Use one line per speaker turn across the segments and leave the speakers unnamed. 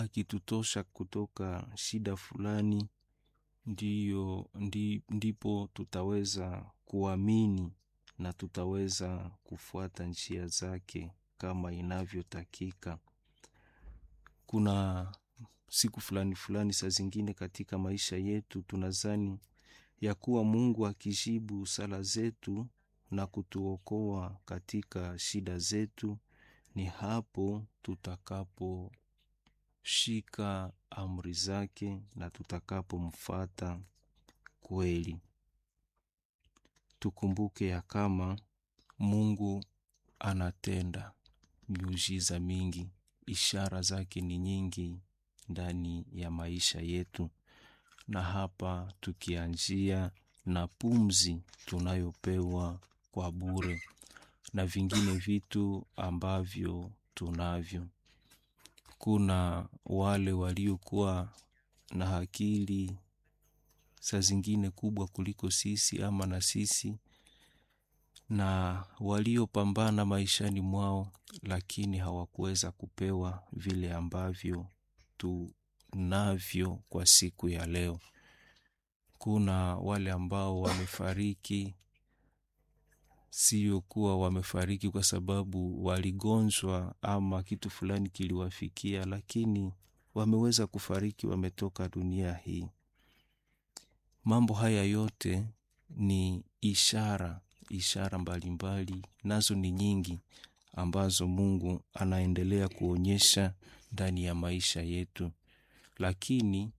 akitutosha kutoka shida fulani, ndiyo ndi, ndipo tutaweza kuamini na tutaweza kufuata njia zake kama inavyotakika. Kuna siku fulani fulani, saa zingine katika maisha yetu tunazani ya kuwa Mungu akijibu sala zetu na kutuokoa katika shida zetu, ni hapo tutakaposhika amri zake na tutakapomfata kweli. Tukumbuke ya kama Mungu anatenda miujiza mingi, ishara zake ni nyingi ndani ya maisha yetu, na hapa tukianzia na pumzi tunayopewa kwa bure na vingine vitu ambavyo tunavyo. Kuna wale waliokuwa na akili saa zingine kubwa kuliko sisi ama na sisi, na waliopambana maishani mwao, lakini hawakuweza kupewa vile ambavyo tunavyo kwa siku ya leo. Kuna wale ambao wamefariki, sio kuwa wamefariki kwa sababu waligonjwa ama kitu fulani kiliwafikia, lakini wameweza kufariki, wametoka dunia hii. Mambo haya yote ni ishara, ishara mbalimbali, nazo ni nyingi ambazo Mungu anaendelea kuonyesha ndani ya maisha yetu, lakini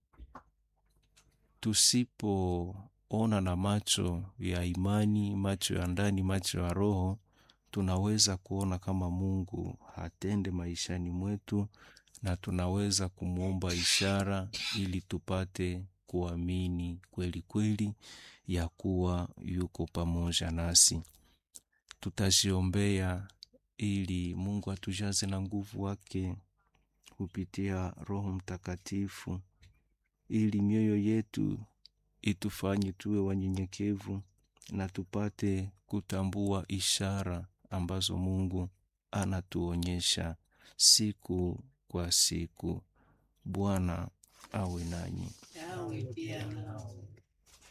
tusipoona na macho ya imani, macho ya ndani, macho ya roho, tunaweza kuona kama Mungu hatende maishani mwetu, na tunaweza kumwomba ishara ili tupate kuamini kweli kweli ya kuwa yuko pamoja nasi. Tutaziombea ili Mungu atujaze na nguvu wake kupitia Roho Mtakatifu, ili mioyo yetu itufanye tuwe wanyenyekevu na tupate kutambua ishara ambazo Mungu anatuonyesha siku kwa siku. Bwana awe nanyi.
Nawe pia nao.